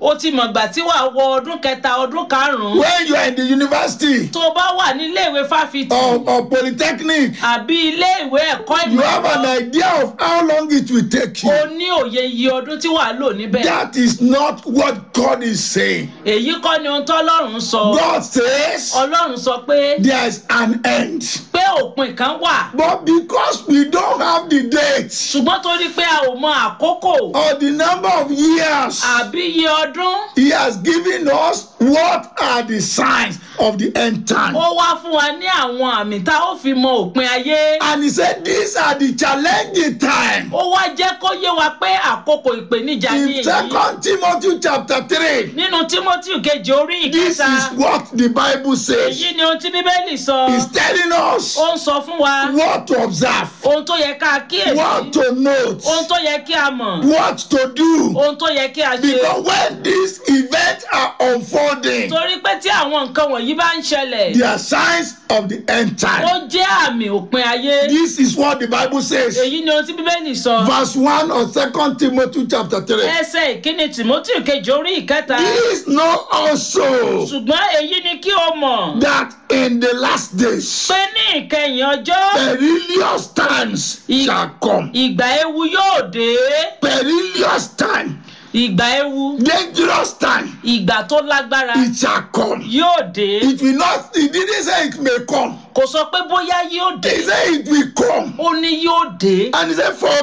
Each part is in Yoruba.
o ti mọ̀gbà tí wàá wọ ọdún kẹta ọdún karùn-ún when you are in the university tó o bá wà nílé ìwé fáfitì or, or polytechnic, àbí ilé ìwé ẹ̀kọ́ you ìmọ̀ have an ẹ̀rọ, idea of how long it will take o you. ní òye iye ọdún tí wàá lò níbẹ̀ That is not what God is saying. èyí kọ́ ni ohun tọ́lọ́run sọ God says ọlọ́run sọ pé there is an end. pé òpin kan wà But because we don't have the date ṣùgbọ́n torí pé a ò mọ àkókò or the number of years, àbí iye ọdún He has given us what are the signs of the end time. ó wá fún wa ní àwọn àmì tá ó fi mọ òpin ayé And He said these are the challenging time. ó wá jẹ́ kó yé wa pé àkókò ìpèníjà ní In èyí Second Timothy chapter three, nínú timothy kejì orí this ìkẹta is what the Bible says. èyí ni ohun tí bíbélì sọ He's telling us ó ń sọ fún wa what to observe, ohun tó yẹ ká kíyèsí what to note, ohun tó yẹ kí a mọ̀ what to do. ohun tó yẹ kí a ṣe Because when these events are unfolding, torí pé tí àwọn nǹkan wọ̀nyí bá ń ṣẹlẹ̀ they are signs of the end ó time. jẹ́ àmì òpin ayé This is what the Bible says. èyí ni ohun tí bíbélì sọ Verse 1 of Second Timothy chapter 3. ẹsẹ̀ ìkíni timothy kejì orí ìkẹta This know also ṣùgbọ́n èyí ni kí o mọ̀ that in the last days pé ní ìkẹyìn ọjọ́ perilous times shall come. ìgbà ewu yóò dé Perilous time, ìgbà ewu dangerous time, ìgbà tó lágbára it shall come. yóò dé It will not, he didn't say it may come. kò sọ pé bóyá yóò dé He said it will come. ó ní yóò dé And he said, For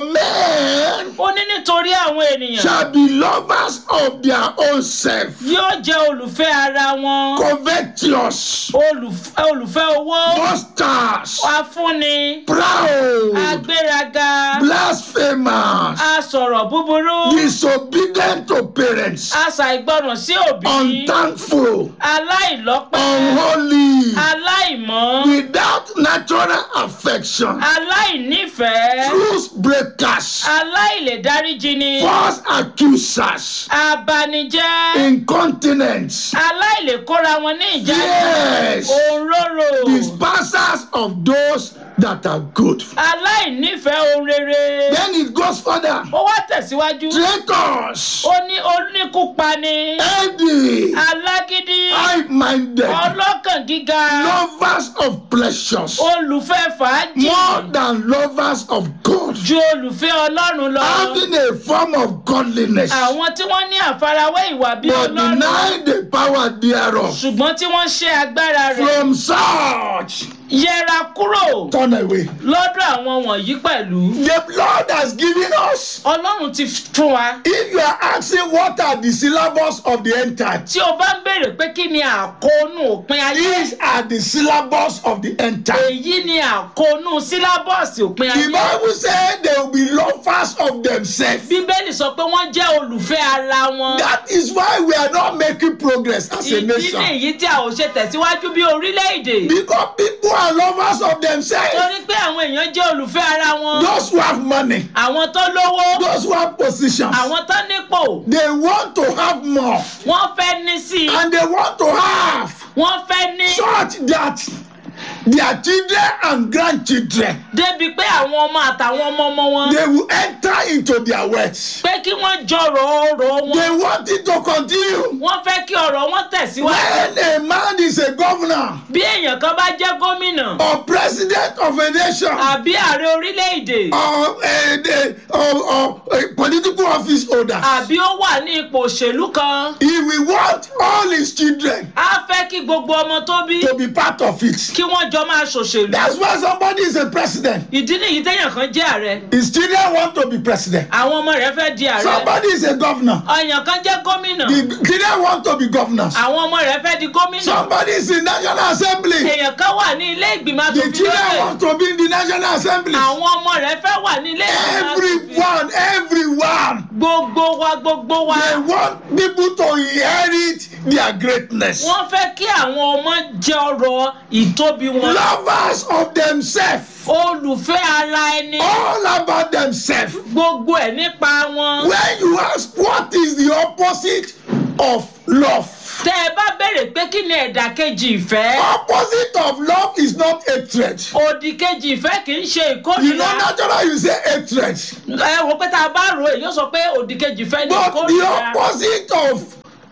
men ó ní nítorí àwọn ènìyàn shall be lovers of their own self, yóò jẹ́ olùfẹ́ ara wọn covetous, olùfẹ́ olùfẹ́ owó monsters, afúnni proud, agbéraga blasphemers, asọ̀rọ̀ búburú disobedient to parents, aṣàìgbọràn sí òbí unthankful, aláìlọ́pẹ́ unholy, aláìmọ́ without natural affection, aláìnífẹ̀ẹ́ truth breakers, aláìlèdáríjini false accusers, abanijẹ́ incontinence, aláìlèkóra wọn ní ìjánu yes, òǹrorò dispersers of those that are good. aláìnífẹ̀ẹ́ ohun rere Then it goes further. ó wá tẹ̀síwájú Traitors, ó ní oníkúpani heady, alágídí high-minded, ọlọ́kàn gíga lovers of pleasures, olùfẹ́ fàájì more than lovers of God, ju olùfẹ́ ọlọ́run lọ having a form of godliness, àwọn tí wọ́n ní àfarawé ìwà bí but ọlọ́run denying the power thereof. ṣùgbọ́n tí wọ́n ṣe agbára rẹ̀ From such, yẹra kúrò turn away. lọ́dọ̀ àwọn wọ̀nyí pẹ̀lú The Lord has given us. ọlọ́run ti fún wa If you are asking what are the syllables of the end time, tí o bá ń béèrè pé kí ni àkóónú òpin ayé these are the syllables of the end time. èyí ni àkóónú sílábọ̀sì òpin The ayé Bible said they will be lovers of themselves. bíbélì sọ pé wọ́n jẹ́ olùfẹ́ ara wọn That is why we are not making progress as a ìdí nation. nìyí tí a ò ṣe tẹ̀síwájú bí orílẹ̀-èdè Because people are lovers of themselves. torí pé àwọn èèyàn jẹ́ olùfẹ́ ara wọn Those who have money, àwọn tó lówó those who have positions, àwọn tó nípò they want to have more wọ́n fẹ́ ní sí i and they want to have wọ́n fẹ́ ní such that their children and grandchildren débi pé àwọn ọmọ àtàwọn ọmọ ọmọ wọn they will enter into their wealth. pé kí wọ́n jọrọ̀ ọrọ̀ wọn They want it to continue. wọ́n fẹ́ kí ọ̀rọ̀ wọn tẹ̀síwájú When a man is a governor bí èèyàn kan bá jẹ́ gómìnà or president of a nation àbí ààrẹ orílẹ̀-èdè or a, a, or, or a political office holder, àbí ó wà ní ipò òṣèlú kan he will want all his children á fẹ́ kí gbogbo ọmọ tó bí to be part of it. kí wọ́n jọ máa ṣòṣèlú That's why somebody is a president. ìdí nìyí téèyàn kan jẹ́ ààrẹ His children want to be president. àwọn ọmọ rẹ̀ fẹ́ di ààrẹ Somebody is a governor. ọ̀yàn kan jẹ́ gómìnà The children want to be governors. àwọn ọmọ rẹ̀ fẹ́ di gómìnà Somebody is in National Assembly. èèyàn kan wà ní ilé ìgbìmọ̀ The asòfin children lókè want to be in the National Assembly. àwọn ọmọ rẹ̀ fẹ́ wà ní ilé ìgbìmọ̀ asòfin Everyone, everyone. gbogbo wa gbogbo wa They want people to inherit their greatness. wọ́n fẹ́ kí àwọn ọmọ jẹ ọrọ̀ ìtóbi wọn Lovers of themselves. olùfẹ́ ara ẹni All about themselves. gbogbo ẹ̀ nípa wọn When you ask what is the opposite of love, tẹ́ ẹ bá béèrè pé kí ni ẹ̀dà kejì ìfẹ́ opposite of love is not hatred. òdì kejì ìfẹ́ kì í ṣe You ìkórìíra know, naturally you say hatred. ẹ wò pé tá a bá rò èyí ó sọ pé òdì kejì ìfẹ́ ni But the ìkórìíra opposite of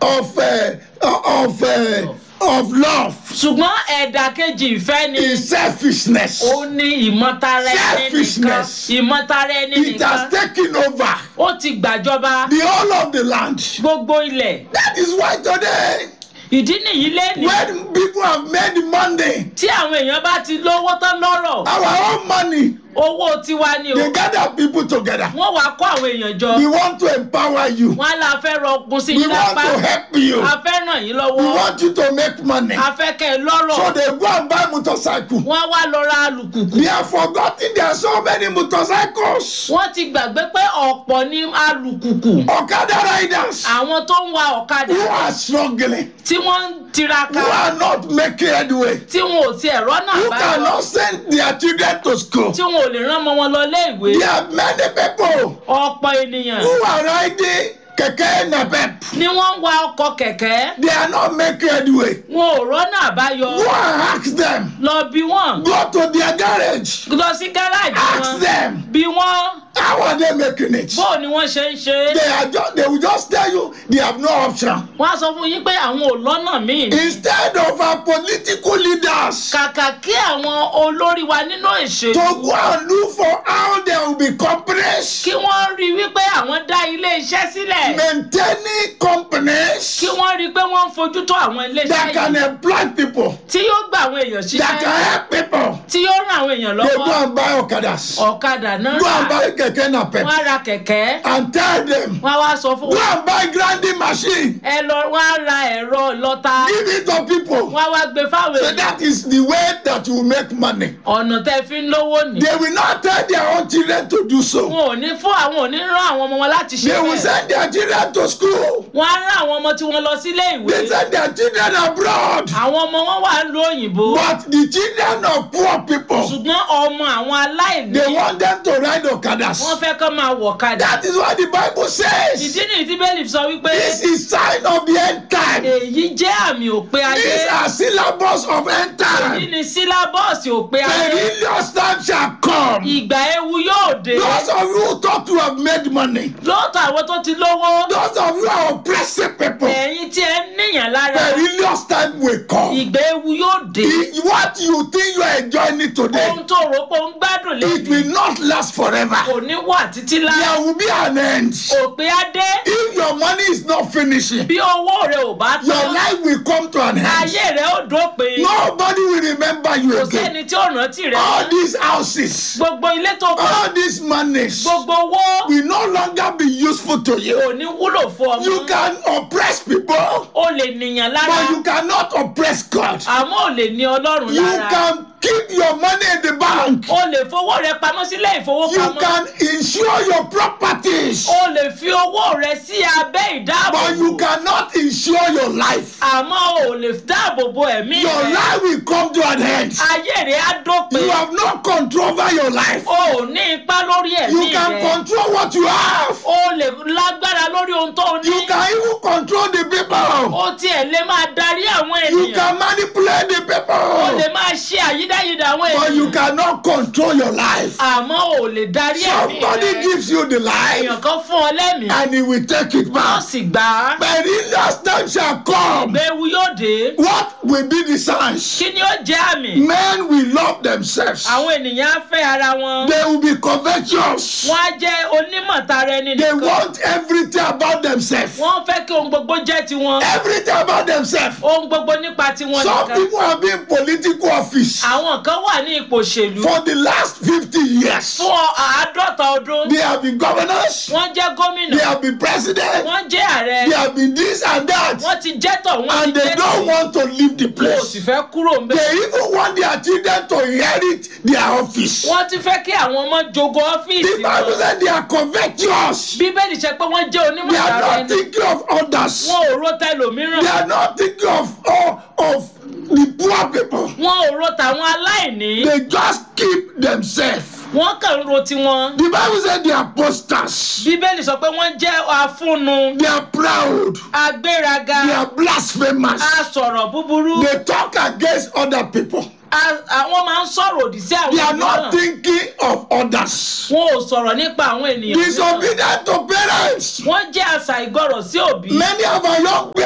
of uh, of uh, of love ṣùgbọ́n ẹ̀dà kejì ìfẹ́ ni is selfishness. ó ní ìmọ̀tara ẹni nìkan Selfishness. ìmọ̀tara ẹni It has nìkan taken over ó ti gbàjọba the whole of the land. gbogbo ilẹ̀ That is why today, ìdí nìyí lẹ́nu when people have made money, tí àwọn èèyàn bá ti lówó tán lọ́rọ̀ our own money, owó tiwa ni o they gather people together. wọ́n wàá kó àwọn èèyàn jọ We want to empower you. wọ́n á la fẹ́ rọgùn sí We yín want lápá to help you. a fẹ́ ràn yín We lọ́wọ́ want you to make money. a fẹ́ kẹ́ ẹ lọ́rọ̀ So they go and buy motorcycle. wọ́n á wá lọ ra alùpùpù They have forgotten there are so many motorcycles. wọ́n ti gbàgbé pé ọ̀pọ̀ ní alùpùpù Okada riders àwọn tó ń wa ọ̀kadà who are struggling, tí wọ́n ń tiraka who are not making headway, tí wọn ò tiẹ̀ rọ́nà who àbáyọ cannot send their children to school. tí wọn ò lè rán ọmọ wọn lọ léèwé There are many people ọ̀pọ̀ ènìyàn who are riding keke napep. ni wọ́n ń wa ọkọ̀ kẹ̀kẹ́ They are not making headway. wọn ò rọ́nà àbáyọ Go and ask them. lọ bí wọ́n Go to their garage. lọ sí gáràjì Ask wọn them. bí wọ́n How are they making it? bóò ni wọ́n ṣe ń ṣe é They are just they will just tell you they have no option. wọ́n á sọ fún yín pé àwọn ò lọ́nà míì ni Instead of our political leaders kàkà kí àwọn olórí wa nínú to ìṣèlú go and look for how there will be companies, kí wọ́n rí wípé àwọn dá ilé iṣẹ́ sílẹ̀ maintaining companies kí wọ́n rí pé wọ́n ń fojú tó àwọn ilé that iṣẹ́ can yìí employ people, tí yóò gba àwọn èèyàn that can ṣiṣẹ́ help people. tí yóò ràn àwọn èèyàn They go lọ́wọ́ and buy okadas, ọ̀kadà náà go and rà buy keke napep, wọ́n á ra kẹ̀kẹ́ and tell them wọ́n á wá sọ fún go wọn and buy grinding machine, ẹ lọ wọ́n á ra ẹ̀rọ ìlọta give it to people. wọ́n á wá gbé fáwọn So èèyàn that is the way that you make money. ọ̀nà tẹ́ fi ń lówó ní. They will not tell their own children to do so. wọn ò ní fún àwọn ò ní rán àwọn ọmọ wọn láti ṣe They will bẹ́ẹ̀ send their children to school. wọ́n á rán àwọn ọmọ tí wọ́n lọ sílé ìwé They send their children abroad. àwọn ọmọ wọn wà ń lo òyìnbó But the children of poor people, ṣùgbọ́n ọmọ àwọn aláìní they want them to ride wọ́n okadas. fẹ́ kọ́ máa wọ̀ kadà That is what the Bible says. ìdí nìyí tí bẹ́ẹ̀lì sọ wípé This is sign of the end time. èyí jẹ́ àmì òpin ayé These are syllables of end èyí time. ni sílábọ̀sì òpin ayé Perilous time shall come. ìgbà ewu yóò dé Those of you who thought to have made money, lóòótọ́ àwọn tó ti lówó those of you who are oppressing people, ẹ̀yin tí ẹ ń níyàn lára perilous time will come. ìgbà ewu yóò dé The- What you think you are enjoying it today, ohun tó rò pé ó ń gbádùn it lẹ́yìn will not last forever. kò ní wà títí láé There will be an end. òpin adé If your money is not finishing, bí owó rẹ ò bá your tán life will come to an end. ayé rẹ ó dópin Nobody will remember you kò again. sẹ́ni tí ó rántí rẹ All mọ́. these houses, gbogbo ilé tó kọ́ all these monies gbogbo owó will no longer be useful to you. kò ní wúlò fún ọmọ You can oppress people, o lè nìyàn lára but you cannot oppress God. àmọ́ ò lè ní ọlọ́run You lára can keep your money in the bank. o lè fowó rẹ pamọ́ sílé You ìfowópamọ́ can insure your properties, o lè fi owó rẹ sí abẹ́ but you ìdáàbòbò cannot insure your life. àmọ́ o lè dáàbò bo ẹ̀mí Your rẹ life will come to an end. ayé rẹ á dópin You have no control over your life. o ò ní ipá lórí You ẹ̀mí can rẹ control what you have. o lè lágbára lórí ohun tó o ní You can even control the people. o tiẹ̀ lè máa darí àwọn You ènìyàn can manipulate the o people. lè máa ṣe àyídáyidà àwọn But you ènìyàn cannot control your life. àmọ́ o lè darí ẹ̀mí Somebody rẹ gives you the life èèyàn kan fún ọ lẹ́mìí and he will take it wọ́n back. sì gbà á But in that time shall come. gbẹ̀wù yóò dé What will be the signs? kí ni ó jẹ́ àmì Men will love themselves. àwọn ènìyàn á fẹ́ ara wọn They will be covetous. wọ́n á jẹ́ onímọ̀tara ẹni They nìkan want everything about themselves. wọ́n fẹ́ kí ohun gbogbo jẹ́ tiwọn Everything about themselves. ohun gbogbo nípa tiwọn Some nìkan people have been in political office àwọn kan wà ní ipò òṣèlú for the last 50 years. fún àádọ́ta ọdún They have been governors, wọ́n jẹ́ gómìnà they have been president, wọ́n jẹ́ ààrẹ they have been this and that, wọ́n ti jẹ́ tọ̀ wọ́n and ti they jẹ́ don't tì want to leave the wọn ò place. sì fẹ́ kúrò ń bẹ̀. They even want their children to inherit their office. wọ́n ti fẹ́ kí àwọn ọmọ jogo The ọ́fíìsì Bible wọn. said they are covetous. bíbélì ṣe pé wọ́n jẹ́ They onímọ̀ are ara not ẹni thinking of others. wọn ò ro tẹlòmíràn They are not thinking of of, of the poor people. wọn ò ro tàwọn aláìní They just keep themselves. wọ́n kàn ń ro tiwọn. The Bible said they are posters. bíbélì sọ pé wọ́n jẹ́ afúnnu They are proud. agbéraga They are blasphemous. asọ̀rọ̀ búburú They talk against other people. a- àwọn máa ń sọ̀rọ̀ òdì sí àwọn They are not mìíràn thinking of others. wọn ò sọ̀rọ̀ nípa àwọn ènìyàn mìíràn Disobedient to parents. wọ́n jẹ́ àṣà ìgbọràn sí òbí Many of our young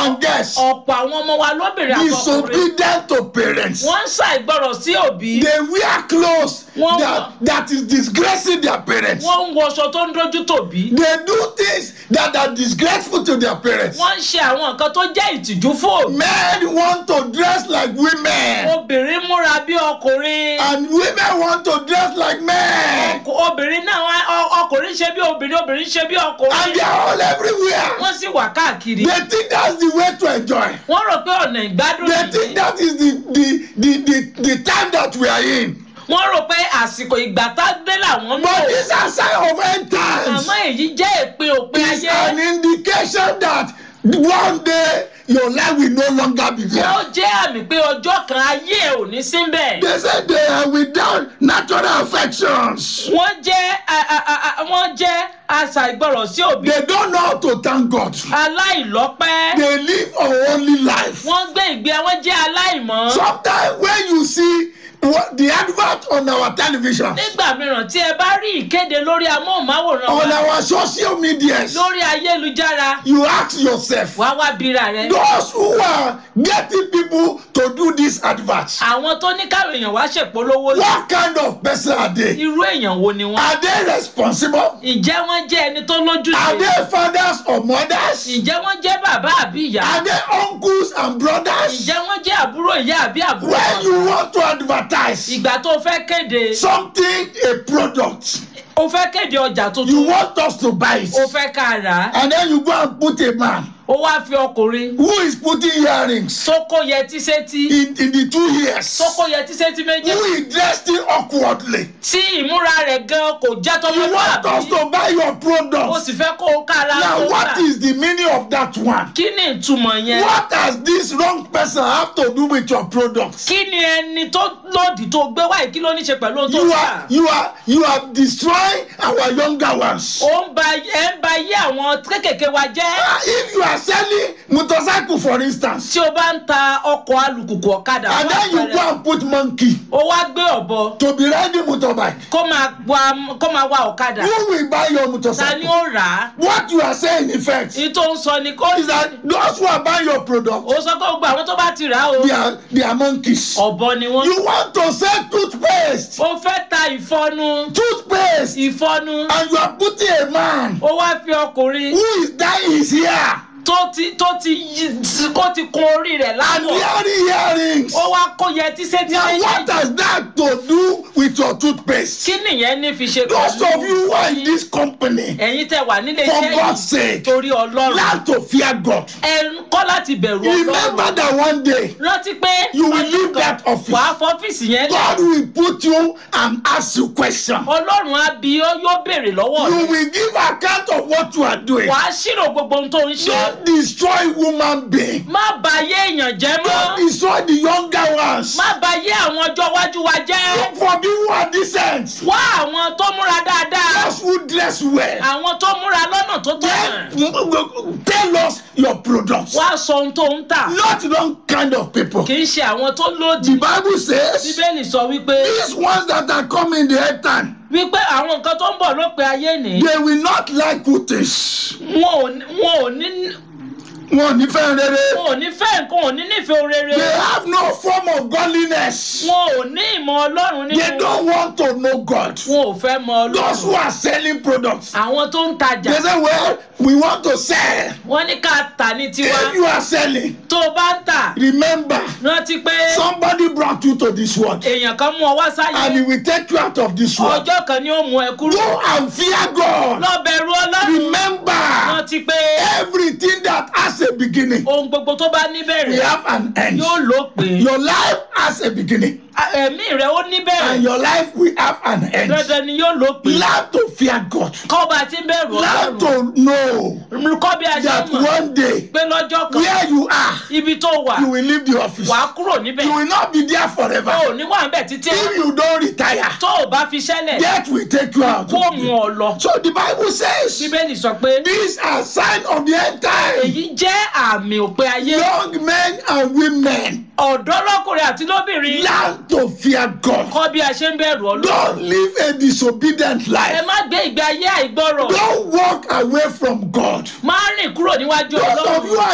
and guess ọ̀pọ̀ àwọn ọmọ wa lóbìnrin àtọkùnrin disobedient to parents. wọ́n ń ṣàìgbọràn sí òbí They wear clothes Wọ́n- that, that is disgracing their parents. wọ́n ń wọṣọ tó ń dojú tòbí They do things that are disgraceful to their parents. wọ́n ń ṣe àwọn nǹkan tó jẹ́ ìtìjú fún òbí Men want to dress like women, obìnrin múra bí ọkùnrin and women want to dress like men, Ọkù- obìnrin náà wá- ọ- ọkùnrin ṣe bí obìnrin obìnrin ṣe bí and ọkùnrin they are all everywhere. wọ́n sì wà káàkiri They think that's the way to enjoy. wọ́n rò pé ọ̀nà ìgbádùn They think nìyí that is the the the the, the time that we are in. wọ́n rò pé àsìkò ìgbà tá dé làwọn ń But lò these are signs of end times. àmọ́ èyí jẹ́ ìpín òpin It's ayé an indication that one day your life will no longer be ó there. jẹ́ àmì pé ọjọ́ kan ayé ẹ̀ ò ní síbẹ̀ They say they are without natural affections. wọ́n jẹ́ a- a- a- a- wọ́n jẹ́ aṣàìgbọràn sí òbí They don't know how to thank God. aláìlọ́pẹ́ They live a holy life. wọ́n gbé ìgbé wọ́n jẹ́ aláìmọ́ Sometimes when you see what the advert on our television, nígbà mìíràn tí ẹ bá rí ìkéde lórí amóhùnmáwòrán on wa our social medias, lórí ayélujára you ask yourself, wá wá bíra rẹ those who are getting people to do these adverts, àwọn tó ní káwọn èèyàn wá ṣèpolówó yìí what kind of person are they? irú èèyàn wo ni wọ́n Are they responsible? ǹjẹ́ wọ́n jẹ́ ẹni tó Are lójúṣe they fathers or mothers? ǹjẹ́ wọ́n jẹ́ bàbá àbí ìyá Are they uncles and brothers? ǹjẹ́ wọ́n jẹ́ àbúrò ìyá àbí àbúrò When bàbá? you want to advertise ìgbà tó fẹ́ kéde something, a product, o fẹ́ kéde ọjà you tuntun want us to buy it, o fẹ́ ká rà á and then you go and put a man o wá fi ọkùnrin who is putting earrings tó kó yẹtí sétí in, in the two ears, tó kó yẹtí sétí méjì who is dressed awkwardly. tí ìmúra rẹ̀ gan kò jẹ́ You want us tọmọlúwàbí to buy your o product. sì fẹ́ kó o kára Now, tó what rà is the meaning of that one? kí ni ìtumọ̀ yẹn What has this wrong person have to do with your product? kí ni ẹni tó lòdì tó gbé wáyé kí ló ní ṣe pẹ̀lú ohun tó You rà are you are you are destroying our younger ones. ó ń ba ẹ ń ba yé àwọn kékèké wa jẹ́ Ah, If you are selling motorcycle, for instance, tí o bá ń ta ọkọ̀ alùpùpù ọ̀kadà and fún then you àpẹẹrẹ, go and put monkey o wá gbé ọ̀bọ to be riding motorbike, kó máa wa kó máa wa ọ̀kadà who will buy your ta ni motorcycle? ó rà á What you are saying, in effect, èyí tó ń sọ ni kó is that those who are buying your product, ó sọ pé gbogbo àwọn tó bá ti rà á o they are they are monkeys. ọ̀bọ ni wọ́n. You want to sell toothpaste, ó fẹ́ ta ìfọnu toothpaste, ìfọnu and you are putting a man ó wá fi ọkùnrin who is dying his hair tó ti tó ti yí- kó ti kun orí rẹ̀ and láwọ̀ wearing earrings. ó wá kó yẹtí sétí Now, what méjì has that to do with your toothpaste? kí nìyẹn ní fi ṣe Those of you who are in this company, ẹ̀yin tẹ wà nílé for iṣẹ́ God's yìí sake, torí ọlọ́run learn to fear God. ẹ ń kọ́ láti bẹ̀rù Remember ọlọ́run that one day rántí pé You will ọjọ́ leave kan that office. wàá fọ́fíìsì yẹn lẹ̀ God will put you and ask you questions. ọlọ́run á bí ó yóò béèrè lọ́wọ́ You rẹ̀ will give account of what you are doing. wàá ṣírò gbogbo ohun tó ń ṣe Don't destroy human being. má bà ayé èèyàn jẹ́ Don't mọ́ destroy the younger ones. má bà ayé àwọn ọjọ́ iwájú wa jẹ́. Look for people who are decent. wá àwọn tó múra dáadáa Those who dress well. àwọn tó múra lọ́nà tó tọ̀nà Then tell us your products. wá sọ ohun tó ń tà Not wrong kind of people. kì í ṣe àwọn tó lòdì The Bible says bíbélì sọ wípé these ones that are coming the end time, wípé àwọn nǹkan tó ń bọ̀ lópin ayé ní they will not like good things. wọn ò ní- wọn ò ní Wọn ò ní fẹ́ rere. wọn ò ní fẹ́ nǹkan ò ní nífẹ̀ẹ́ rere They have no form of godliness. wọn ò ní ìmọ̀ ọlọ́run They nínú don't want to know God. wọn ò fẹ́ mọ Those who ọlọ́run are selling products, àwọn tó ń tajà they say, well, we want to sell. wọ́n ní ká tà ní tiwa If you are selling, tó o bá ń tà remember, rántí pé somebody brought you to this world èèyàn kan mú ọ wá and he sáyé will take you out of this world. ọjọ́ kan ni ó mú ẹ kúrò Go and fear God. lọ bẹ̀rù ọlọ́run Remember, rántí pé everything that has a beginning, ohun gbogbo tó bá we níbẹ̀rẹ̀ have an end. yóò lópin Your life has a beginning, ẹ̀mí rẹ̀ ó and níbẹ̀rẹ̀ your life will have an end. dandan ni yóò lópin Learn to fear God. kọ́ bá ti ń bẹ̀rù Learn ọlọ́run to know kọ́ bí a ṣe that mọ̀ one day, pé lọ́jọ́ kan where you are, ibi tó wà you will leave the office. wàá kúrò níbẹ̀ You will not be there o forever. ò ní wà níbẹ̀ títí If you don't retire, tó o bá fi ṣẹlẹ̀ death will take you out. kó mú ọ lọ So the Bible says bíbélì sọ pé these are signs of the end time. èyí jẹ́ àmì òpin ayé Young men and women, ọ̀dọ́ lọ́kùnrin àti lóbìnrin learn to fear God. kọ́ bí a ṣe ń bẹ̀rù ọlọ́run Don't live a disobedient ẹ life. má gbé ìgbé ayé àìgbọ́rọ̀ Don't walk away from God. má rìn kúrò níwájú Those of you ọlọ́run are in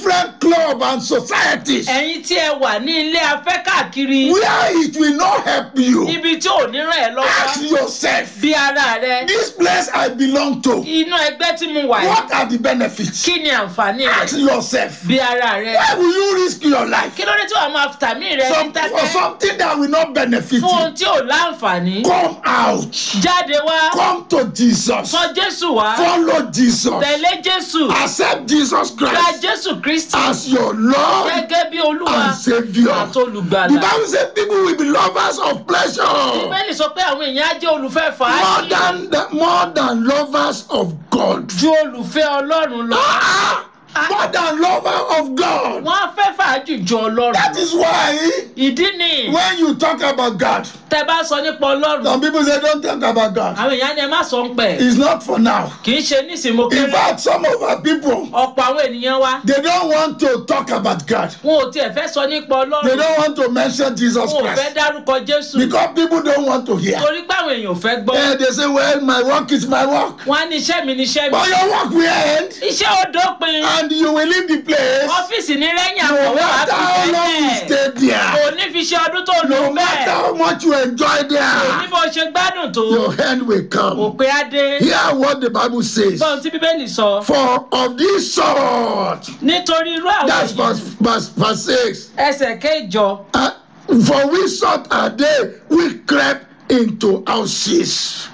different club and societies ẹ̀yin tí ẹ wà ní ilé afẹ́ káàkiri where it will not help you. níbi tí ò ní ràn ẹ́ lọ́wọ́ Ask yourself, bí ara rẹ this place I belong to, inú ẹgbẹ́ tí mo wà yìí what are the benefits? kí ni àǹfààní Ask rẹ̀ yourself, bí ara rẹ why will you risk your life kí ló dé tí wàá máa tàmí rẹ ní Some, for tẹ́tẹ́ something that will not benefit fún ohun you? tí ò láǹfààní Come out, jáde wá come to Jesus, sọ jésù wá follow Jesus, tẹ̀lé jésù accept Jesus gba Christ jésù kristi as your Lord gẹ́gẹ́ bí olúwa and Savior. àti The olùgbàlà Bible says people will be lovers of pleasure bíbélì sọ pé àwọn èèyàn á jẹ́ olùfẹ́ more fàájì than the, more than lovers of God. ju olùfẹ́ ọlọ́run lọ Ah, more than lover of God. wọ́n á fẹ́ fàájì ju ọlọ́run That lọ. is why ìdí ni when you talk about God, tẹ bá sọ nípa ọlọ́run some people say don't talk about God. àwọn èèyàn ni ẹ má sọ ń pẹ̀ It's not for now. kì í ṣe nísìnyí In kéré fact, some of our people ọ̀pọ̀ àwọn ènìyàn wa they don't want to talk about God. wọn ò tiẹ̀ fẹ́ sọ nípa They ọlọ́run don't want to mention Jesus wọn ò fẹ́ Christ dárúkọ jésù because people don't want to hear. torí pé àwọn èèyàn ò fẹ́ gbọ́ Eh, they say, "Well, my work is my work." wọn á ní iṣẹ́ mi ní iṣẹ́ mi But your work will end, iṣẹ́ ó dópin and you will leave the place. ọ́fíìsì ní lẹ́yìn No àkọ́wé wàá matter how fi long you bẹ́ẹ̀ stay there, kò ní fi ṣe ọdún tó lò no bẹ́ẹ̀ matter how much you enjoy kò ní there, bó ṣe gbádùn tó your end will come. òpin á dé Hear what the Bible says. gbọ́n tí bíbélì sọ For of this sort, nítorí irú àwọn that's èyí verse, verse, verse 6. ẹsẹ̀ kéjọ Uh, for which sort are they we crept into houses?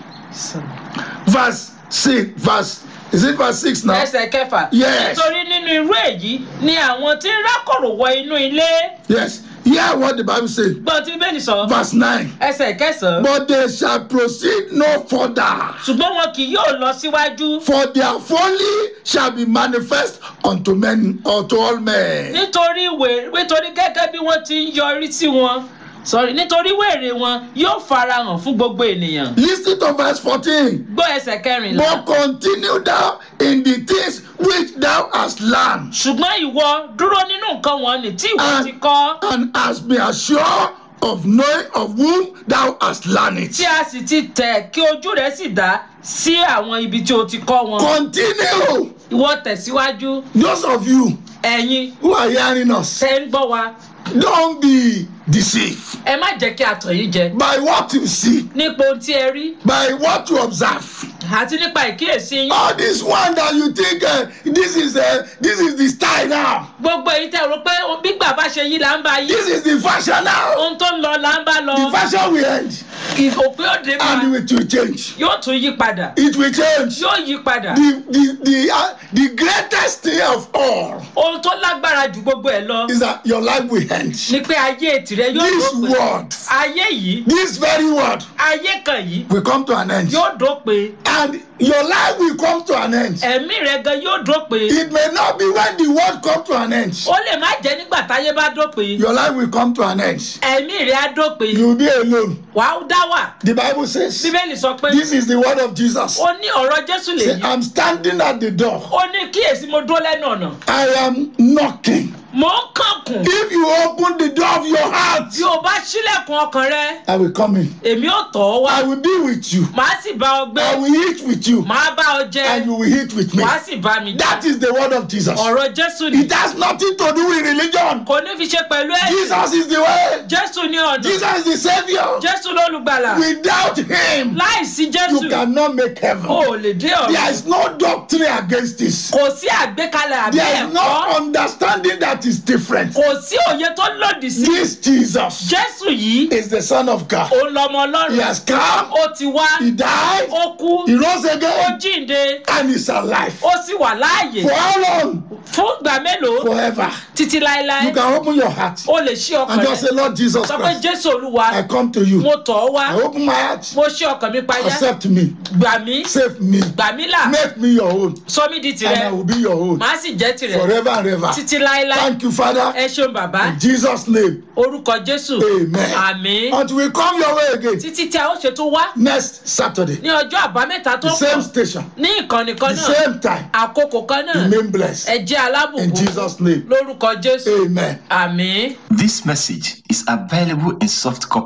Verse 6, verse, is it verse 6 now? ẹsẹ̀ kẹfà Yes. nítorí nínú irú èyí ni àwọn tí ń rákòrò wọ inú ilé Yes. Hear what the Bible says. gbọ́n tí bíbélì sọ Verse 9. ẹsẹ̀ kẹsàn-án But they shall proceed no further. ṣùgbọ́n wọn kì yóò lọ síwájú For their folly shall be manifest unto men, unto all men. nítorí wèrè nítorí gẹ́gẹ́ bí wọ́n ti ń yọrí sí wọn sorry nítorí wèrè wọn yóò farahàn fún gbogbo ènìyàn Listen to verse 14. gbọ́ ẹsẹ̀ kẹrìnlá But continue thou in the things which thou hast learned, ṣùgbọ́n ìwọ dúró nínú nǹkan wọn ní tí ìwọ Ah. ti kọ́ and hast been assured of knowing of whom thou hast learned it. tí a sì ti tẹ̀ kí ojú rẹ̀ sì dá sí àwọn ibi tí o ti kọ́ wọn Continue. ìwọ tẹ̀síwájú Those of you ẹ̀yin who are hearing us, tẹ́ ń gbọ́ wa don't be deceived ẹ má jẹ́ kí a tàn yín jẹ by what you see, nípa ohun tí ẹ rí by what you observe. àti nípa ìkíyèsí yín All this one that you think uh, this is uh, this is the style now, gbogbo èyí tẹ́ rò pé gbígbà bá ṣe yí là ń bá yí this is the fashion now. ohun tó ń lọ là ń bá lọ The fashion will end òpin òde máa and it will change. yóò tún yí padà It will change. yóò yí padà The the the uh, the greatest thing of all ohun tó lágbára ju gbogbo ẹ lọ is that your life will end. ni pé ayé tìrẹ yóò This dópin word, ayé yìí this very word, ayé kan yìí will come to an end, yóò dópin and your life will come to an end. ẹ̀mí rẹ gan yóò dópin It may not be when the word come to an end. ó lè má jẹ́ nígbà táyé bá dópin Your life will come to an end. ẹ̀mí rẹ á dópin You will be alone. wàá dá wà The Bible says, bíbélì sọ pé this is the word of Jesus. ó ní ọ̀rọ̀ jésù Say, lèyí I'm standing at the door. ó ní kíyèsí mo dúró lẹ́nu ọ̀nà I am knocking. mò ń kànkùn If you open the door of your heart, bí o bá ṣílẹ̀kùn ọkàn rẹ I will come in. èmi ò tọ̀ ọ́ wá I will be with you. màá sì bá ọ gbé I will eat with you. màá bá ọ jẹ And you will eat with me. wàá sì bá mi jẹ That is the word of Jesus. ọ̀rọ̀ jésù ni It has nothing to do with religion. kò ní fi ṣe pẹ̀lú ẹ̀ Jesus is the way. jésù ní ọ̀nà Jesus is the Savior. jésù lólùgbàlà Without Him, láìsí jésù you cannot make o heaven. ò lè dé There ọ̀run is no doctrine against this. kò sí àgbékalẹ̀ àbí There is no ẹ̀kọ́ understanding that is different. kò sí òye tó lòdì sí This Jesus jésù yìí is the Son of God. òun lọmọ He ọlọ́run has come, ó ti wá He died, ó kú He rose ó again, jíǹde and He's alive. ó sì wà láàyè For how long? fún ìgbà mélòó Forever. títí láéláé You can open your heart ó lè ṣí ọkàn and just rẹ say, Lord Jesus sọ pé Christ, jésù olúwa I come to you. mo tọ̀ ọ́ wá I open my heart. mo ṣí ọkàn mi payá Accept me. gbà mí Save me. gbà mí là Make me your own. sọ mí di And I tirẹ̀ will be your own. màá sì jẹ́ tirẹ̀ Forever and ever. títí láéláé Thank you, Father. ẹ ṣeun bàbá In Jesus' name. orúkọ jésù Amen. àmín Until we come your way again títí tí a ó ṣe tó wá next Saturday. ní ọjọ́ àbámẹ́ta tó The ń same bọ̀ station. ní ìkànnì kan The náà same time. àkókò kan náà Remain blessed. ẹ jẹ́ In alábùkún Jesus' name. lórúkọ jésù Amen. àmín. This message is available in soft copy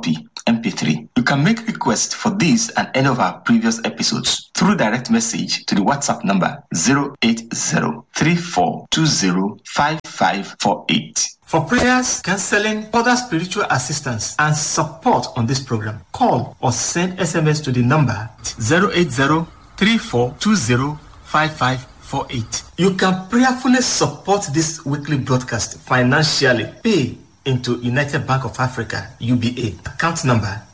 MP3. You can make requests for this and any of our previous episodes through direct message to the WhatsApp number 08034205548. For prayers, counseling, other spiritual assistance, and support on this program, call or send SMS to the number 08034205548. You can prayerfully support this weekly broadcast financially. Pay into United Bank of Africa, UBA, account number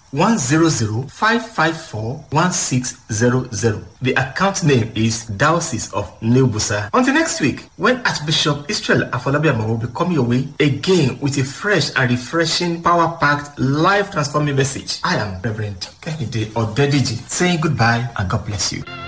100-554-1600. The account name is Diocese of New Busa. Until next week, when Archbishop Israel Afolabiama will be coming your way again with a fresh and refreshing, power-packed, life-transforming message. I am Reverend Kennedy Odediji saying goodbye and God bless you.